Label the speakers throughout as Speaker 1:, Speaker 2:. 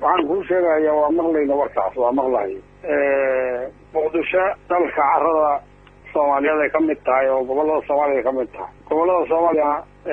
Speaker 1: waxaan kuu sheegaya waa maqlayna warkaas waa maqlahay muqdisho dalka carada soomaaliyeed ay ka mid tahay oo gobolada soomaaliya ay ka mid tahay gobolada soomaaliya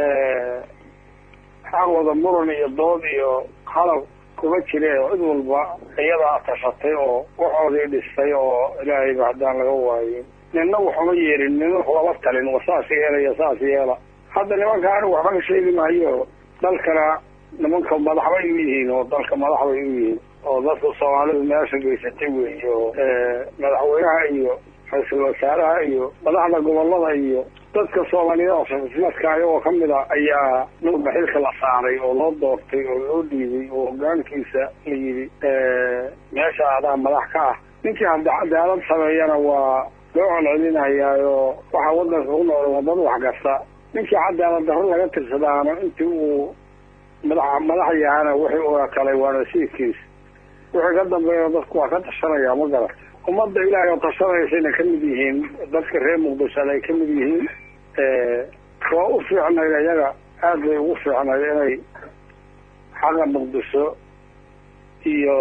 Speaker 1: xaqooda muran iyo dood iyo hadal kuma jire oo cid walba iyadaa tashatay oo waxoodii dhistay oo ilaahayba haddaan laga waayin nina waxuma yeelin nina lama talin wa saas yeelaya saas yeela hadda nimanka anigu waxba ka sheegi maayo dalkana nimanka madax bay u yihiin oo dalka madax bay u yihiin oo dadka soomaalidu meesha geysatay weeye oo madaxweynaha iyo ra-iisul wasaaraha iyo madaxda gobolada iyo dadka soomaaliyeed oo safismadka ayagoo kamid a ayaa nuurba xilka la saaray oo loo doortay oo loo dhiibay oo hogaankiisa la yidhi meesha adaa madax ka ah ninkii hadda cadaalad sameeyana waa loo celcelinayaayo waxaa wadanka ku nool wadad wax kasta ninkii cadaalad darro laga tirsadaana intii uu madax madax yahana wixii uga kalay waa nasiibkiisa wixii ka dambeeya dadku waa ka tashanaya ma garata ummadda ilaahay oo tashanaysayna ka mid yihiin dadka reer muqdishada ay ka mid yihiin waa u fiicnayd iyaga aad bay ugu fiicnayd inay xaqa muqdisho iyo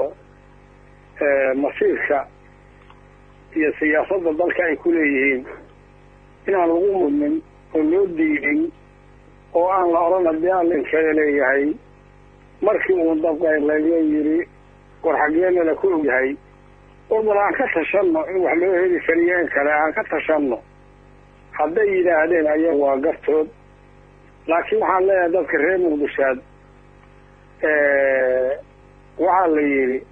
Speaker 1: masiirka iyo siyaasadda dalka ay ku leeyihiin inaan lagu mudnin oo loo diidin oo aan la odhan haddii aan linkeeda leeyahay markii uu dabqay laga yidhi war xaggeena la ku ogyahay oo bal aan ka tashanno in wax loo heli kariyo in kale aan ka tashanno hadday yidhaahdeen ayaga waa gartood laakiin waxaan leeyahay dadka reer muqdishaad waxaa la yidhi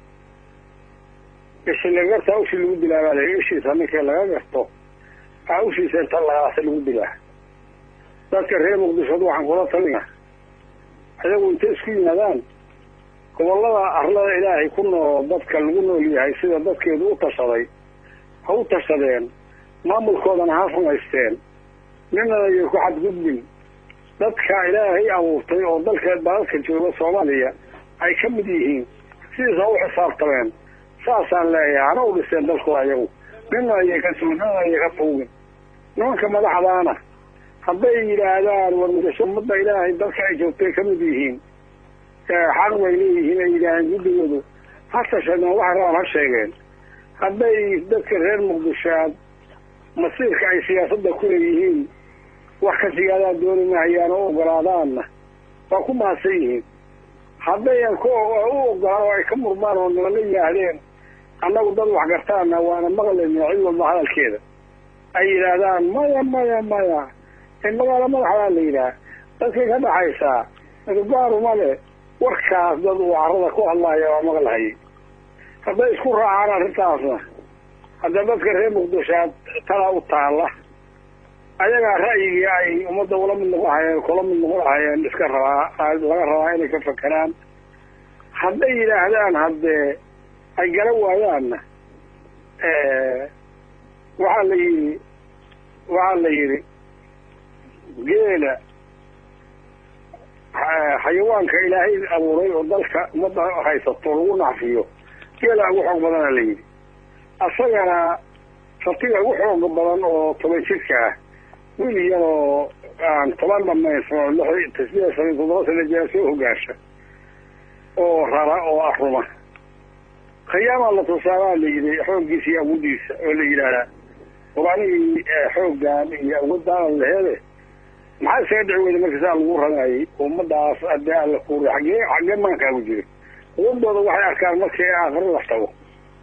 Speaker 1: ishi laga gartaa ushii lagu dilaa baa layihi ishiisa ninkii laga garto a ushiisa inta lagaasa lagu dilaa dadka reer muqdishood waxaan kula talina ayagu intay isku yimaadaan gobolada arlada ilaahay ku nool dadka lagu nool yahay sida dadkeedu u tashaday ha u tashadeen maamulkoodana ha samaysteen ninana iyo ku xadgudbin dadka ilaahay abuurtay oo dalka dalalka jooga soomaaliya ay ka mid yihiin sidiisa u xisaabtameen saasaan leeyahay hana u dhiseen dalkooda ayagu nina ayay ka sugin nina ayay ka tuugin nimanka madaxdaana hadday yidhaahdaan war mudasho ummadda ilaahay dalka ay joogtay ka mid yihiin xaq bay leeyihiin ay yidhaaheen guddigoodu ha tashadeen wax rabaan ha sheegeen hadday dadka reer muqdishoaad masiirka ay siyaasadda ku leeyihiin wax ka sigaadaan dooni mahayaan oo ogolaadaanna waa ku mahadsan yihiin hadday ku u ogolaan oo ay ka murmaan oo nala yidhaahdeen annagu dad wax gartaana waana maqlayna cid walba hadalkeeda ay yidhaahdaan maya maya maya in magaalo madaxdaa la yidhaah dadkay ka dhaxaysaa midgaaruma le warkaas dad uu carada ku hadlaya waa maqlahayay hadday isku raacaan arrintaasna hadda dadka reer muqdishaad talaa u taalla ayagaa ra'yigii ay ummadda ula mid noqon hayeen kula mid noqon hayeen iska rabaa laga rabaa inay ka fakeraan hadday yidhaahdaan haddee ay garan waayaanna waxaa la yidhi waxaa la yidhi geela xayawaanka ilaahay abuuray oo dalka ummadda haysato lagu nacfiyo geela ugu xoog badana la yidhi asagana satiga ugu xooga badan oo toban jirka ah wiil iyadoo aan toban dhamaysno lix tasbiya shan toddoba sana jira soo hogaansha oo rara oo aruma khiyaamaa la tusaabaa la yidhi xooggiisa iyo awodiisa oo la yidhaahdaa qur-aanihii xooggaan iyo awoodaan laheede maxaa isaga dhici weyda marka saa lagu ranayay ummadaas adee alla kuuri xaggee xaggee maankaagu jira awoodooda waxay arkaan markii aakhiro la tago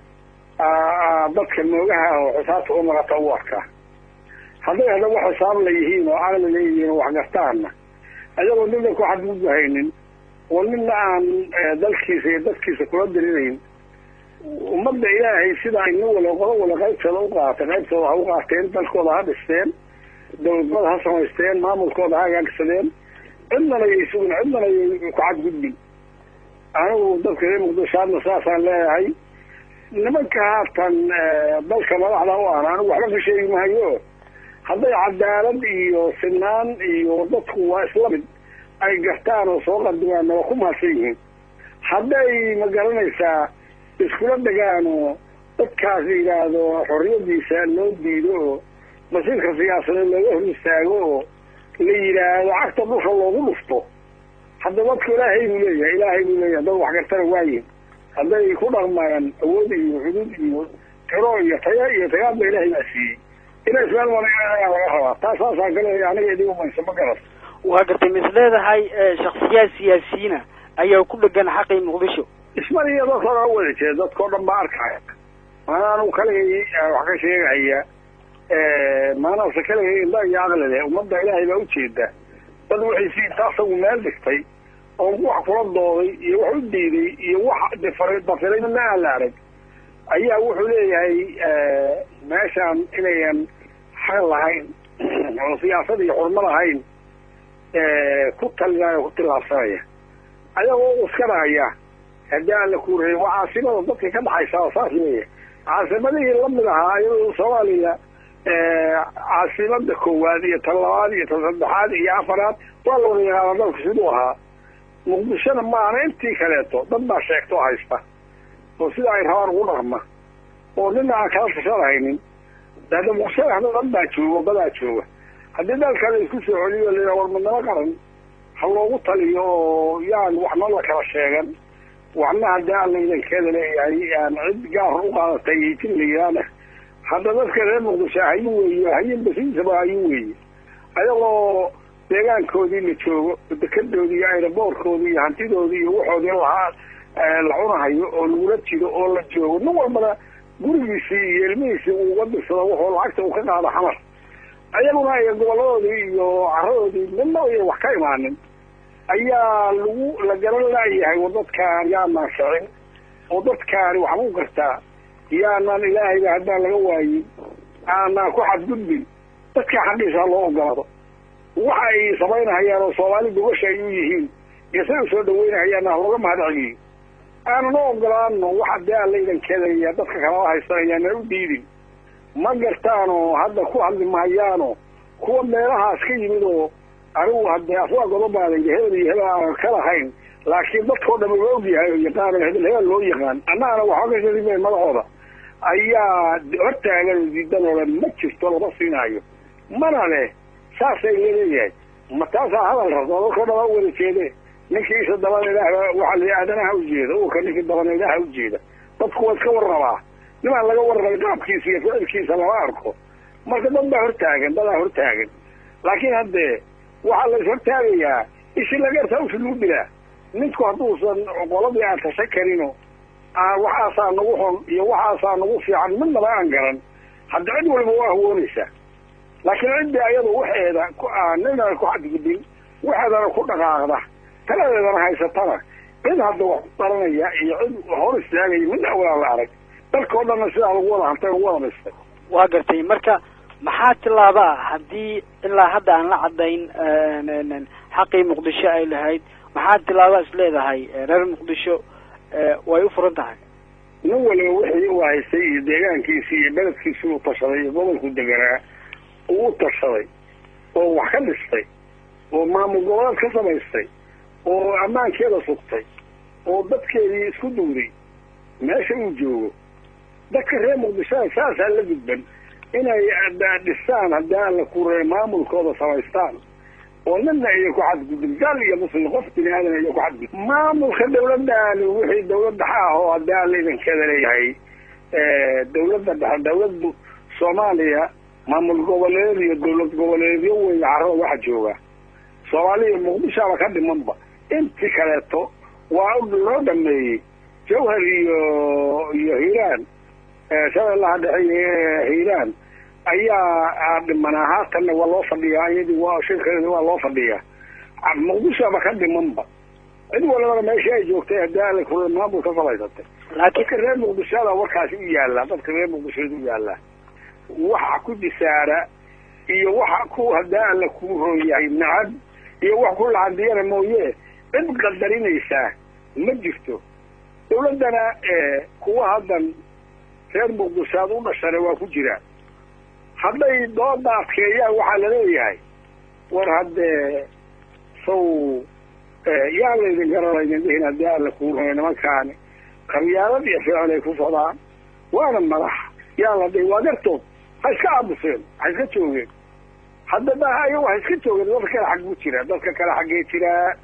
Speaker 1: dadka moogaha oo xisaabta u naqata u arkaa hadday hadaba xisaab la yihiin oo caqli leeyihiin oo wax gartaanna ayagoo nina ku xadgudbahaynin oo nina aan dalkiisa iyo dadkiisa kula dirinayn ummadda ilaahay sida ay nin wala qodo wala qaybtooda u qaatay qaybtooda ha u qaateen dalkooda ha dhisteen dowladnimada ha samaysteen maamulkooda ha hagaagsadeen cidnana yay sugin cidnana yay ku xadgudbin anigu dadka reer muqdishaadna saasaan leeyahay nimanka haatan dalka madaxda u ahna anigu waxba ka sheegi mahayo hadday cadaalad iyo sinaan iyo dadku waa isla mid ay gartaan oo soo qadimaanna waa ku mahadsan yihiin hadday ma garanaysaa iskula degaan oo dadkaas yidhaahdo xorriyadiisa loo diido oo masiirka siyaasadeed looga hor istaago oo la yidhaahdo cagta dhulka loogu dhufto hadda dadku ilaahay buu leeyahay ilaahay buu leeyahay waayihin dad waxgartana waayihin hadday ku dhaqmayaan awood iyo xuduud iyo tiro iyo taya iyo tagaadba ilaahay baa siiyey inay ismeel manayaa laga rabaa taas saasaan ka leeyahay aniga idigu mayso ma garas
Speaker 2: waa gartay mis leedahay shaksiyaad siyaasiyiina ayaa ku dhegan xaqii muqdisho
Speaker 1: ismaliya dadka oga wada jeeda dadkao dhan baa arkaya maana anugu kaligay wax ka sheegahaya maanaase kaligay indha iyo aqli leh ummadda ilaahay baa ujeeda dad wixiisi inta asagu meel dhigtay oo wax kula dooday iyo wax u diiday iyo wax difar dafiray midna aan la arag ayaa wuxuu leeyahay meeshaan inayan xaq lahayn oo siyaasad iyo xurmo lahayn ku talinaya ku tilaabsanaya ayagoo uskanaya haddii aan la kuureyay waa caasimada dadka ka dhaxaysa oo saas leeyahay caasimadihii lamid ahaa iyadoo soomaaliya caasimada koowaad iyo tan labaad iyo tan saddexaad iyo afaraad waa la wada yaqaana dalku siduu ahaa muqdishona maana intii kaleeto dad baa sheegto o haysta oo sida ay rabaan ugu dhaqma oo nina aan kala tashanahaynin hadda muqdishada hadda dad baa jooga badaa jooga haddii dalka la isku soo celiyo la war midnimo qaran ha loogu taliyo oo yaan waxna la kala sheegan waxna haddii alla idankeeda leeyahay aan cid gaar u qaadatay iyo jin la yidhaahna hadda dadka reer muqdisho hayin weeye hayin basiisaba hayin weeye ayagoo deegaankoodii la joogo dekadoodii iyo aeroboorkoodii iyo hantidoodii iyo waxoodii lahaa la cunahayo oo lagula jiro oo la joogo nin walbana gurigiisii iyo ilmihiisii uu uga dirsado wuxuu lacagta uu ka qaado xamar ayaguna ay goboladoodii iyo caradoodii midna ay wax ka imaanin ayaa lagu la garan laayahay oo dadkaan yaanaan shicin oo dadkaani waxbuu gartaa yaanaan ilaahayba haddaan laga waayin aanaan ku xadgudbin dadkaa xaqiisa loo ogolaado waxa ay samaynahayaan oo soomaali gobasha ay u yihiin iyo say u soo dhaweynahayaanna halooga mahad celiyo aanana ogolaano waxa dee alla idankeedaya dadka kalala haysanayaana u diidin ma gartaanoo hadda ku hadli mahayaano kuwa meelahaas ka yimid oo anigu haddee afwaa godobaaday hebel iyo hebel aanan ka lahayn laakiin dadkao dham la ogyahay oo yaqaano hebel hebel loo yaqaan annagana waxba ka shadime madahooda ayaa hortaagan oo diidan oo dhan ma jirto lama siinaayo mana leh saasay leeyahay ma taasaa hadal rabto dadkao dhama wada jeede ninkii isa dabana ilaah waxaa la aadanaha ujeeda uka ninkii dabana ilaaha ujeeda dadku waa iska warrabaa nimaan laga warrabay qaabkiisa iyo ficilkiisa lama arko marka dad baa hortaagan dadaa hortaagan laakiin haddee waxaa la is hortaagayaa ishi lagartaa usi lagu dilaa ninku hadduusan qoladii aan tashan karino waxaasaa nagu xun iyo waxaasaa nagu fiican midnaba aan garan hadda cid waliba waa hawoonaysaa laakiin ciddii ayadu waxeeda ninana ku xadgudbin waxeedana ku dhaqaaqda taladeedana haysatana cid hadda wax ku daranaya iyo cid hor istaagaya midna walaan la arag dalkao dhanna sidaa lagu wada hantay lagu wada dhistay
Speaker 2: waa gartay marka maxaa tilaabaa haddii ilaa hadda aan la caddayn xaqii muqdisho ay lahayd maxaa tilaabaa is leedahay reer muqdisho way u furan tahay
Speaker 1: nin waliba wixii u haystay iyo deegaankiisii iyo beledkiisii uu tashaday iyo gobolku deganaa uu u tashaday oo wax ka dhistay oo maamul goboleed ka samaystay oo ammaankeeda sugtay oo dadkeedii isku duuday meesha uu joogo dadka reer muqdishoa saasaa la gudban inay dhistaan haddii aan la kureey maamulkooda samaystaan oo nina iyo ku xadgudbin gaal iyo muslim qof bini aadan iyo ku xadgudb maamulka dawladdaani wixii dawladda ha ah oo haddii aan la idankeeda leeyahay dawladda dhexe dawladdu soomaaliya maamul goboleed iyo dawlad goboleedyo weeye carrada waxa jooga soomaaliya muqdishoaba ka dhimanba intii kaleeto waa loo dhameeyey jawhar iyo iyo hiiraan shabeellaha dhexe hiiraan ayaa dhimanaa haatanna waa loo fadhiyaa iyadii waa shirkeedi waa loo fadhiyaa muqdishoaba ka dhimanba cid walibana meeshii ay joogtay haddii ala kula maamul ka samaysatay dadka reer muqdishoda warkaasi u yaallaa dadka reer muqdishoda u yaallaa waxa ku disaara iyo waxa ku haddii alla kuu rooyahay nacab iyo wax ku lacadiyana mooye cid qadarinaysaa ma jirto dawladdana kuwa haddan reer muqdishoad u dhashana waa ku jiraan hadday dooda adkeeyaan waxaa laleeyahay war haddee saw yaa laydin garanaynin dhihin haddii alla kuu roya nimankaani qabyaalad iyo ficil ay ku socdaan waana madax yaa la dhihi waa dartood ha iska aabuseen ha iska joogeen hadda ayago ha iska joogeen dadka kale xag buu jiraa dadka kale xaggee jiraa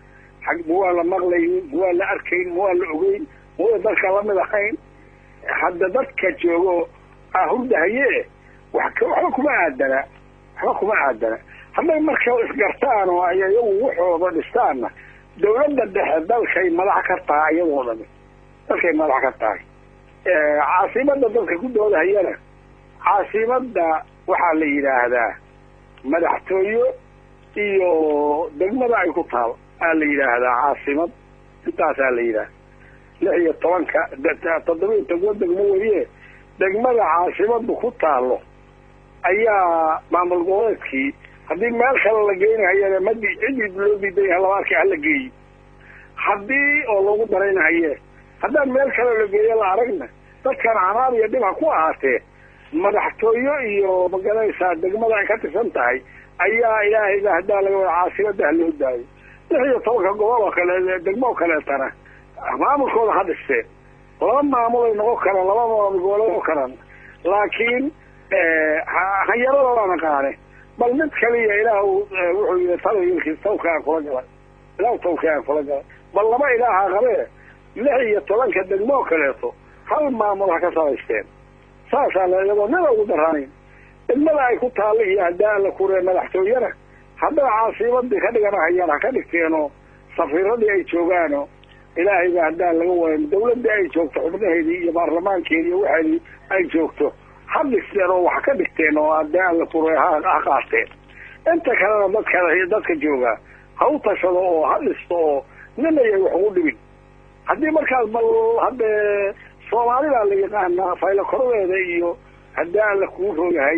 Speaker 1: ma waan la maqlaynin ma waan la arkayn ma waan la ogeyn ma waan dadka lamid ahayn hadda dadka joogo hurdahaye waxba kuma aadana waxba kuma aadana hadday marka isgartaan oo ay iyagu waxooda dhistaanna dawladda dhexe dalkay madax ka tahay iyadoo dhami dalkay madax ka tahay caasimada dadka ku doodahayana caasimada waxaa la yidhaahdaa madaxtooyo iyo degmada ay ku taal aa la yidhaahdaa caasimad intaasaa la yidhaahda lix iyo tobanka toddoba iyo toban degmo weliye degmada caasimadu ku taalo ayaa maamul goboleedkii haddii meel kale la geynahayana madi cidii loo diidan yaha labaarkii hala geeyi haddii oo lagu daraynahaye haddaan meel kale la geeyo la aragna dadkan canaab iyo dhib ha ku ahaatee madaxtooyo iyo magaranaysaa degmada ay ka tirsan tahay ayaa ilaahayba haddaa laga wada caasimada ha loo daayo lix iyo tobanka gobol oo kale degmo oo kaleetana maamulkooda ha dhisteen laba maamul ay noqon karaan laba maamul goboleed oo karaan laakiin hanyarada waa naqaane bal mid kaliya ilaah wuxuu yii talayilkiis tawkaan kula galay ilaah tawkaan kula galay bal laba ilaaha qabee lix iyo tobanka degmo oo kaleeto hal maamul ha ka samaysteen saasaa la iyadoo nida ugu daraanayn degmada ay ku taalla iyo haddaa la kuree madaxtooyana hadday caasimadii ka dhiganahayaan ha ka dhigteenoo safiiradii ay joogaano ilaahayba haddaan laga wadan dawladdii ay joogto xubnaheedii iyo baarlamaankeedi iyo waxeedii ay joogto ha dhisteen oo wax ka dhigteen oo haddaan la kuree ha ha qaateen inta kalena dadka dadka jooga ha u tashado oo ha dhisto oo nin ayay wax ugu dhibin haddii markaas bal haddee soomaalida la yaqaanaa faylo koradeeda iyo haddii aan la kuu rogahay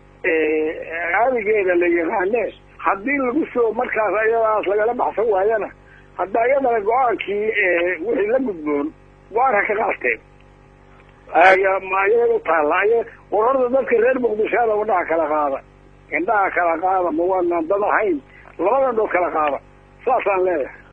Speaker 1: aadigeeda la yaqaane haddii lagu soo markaas ayadaas lagala baxsan waayana hadda ayadana go-aankii wixii la gudboon go-aan ha ka qaateen ayaga u taalla aya wararda dadka reer muqdishoada indhaha kala qaada indhaha kala qaada ma waanaan dad ahayn labada dhood kala qaada saasaan leeyahay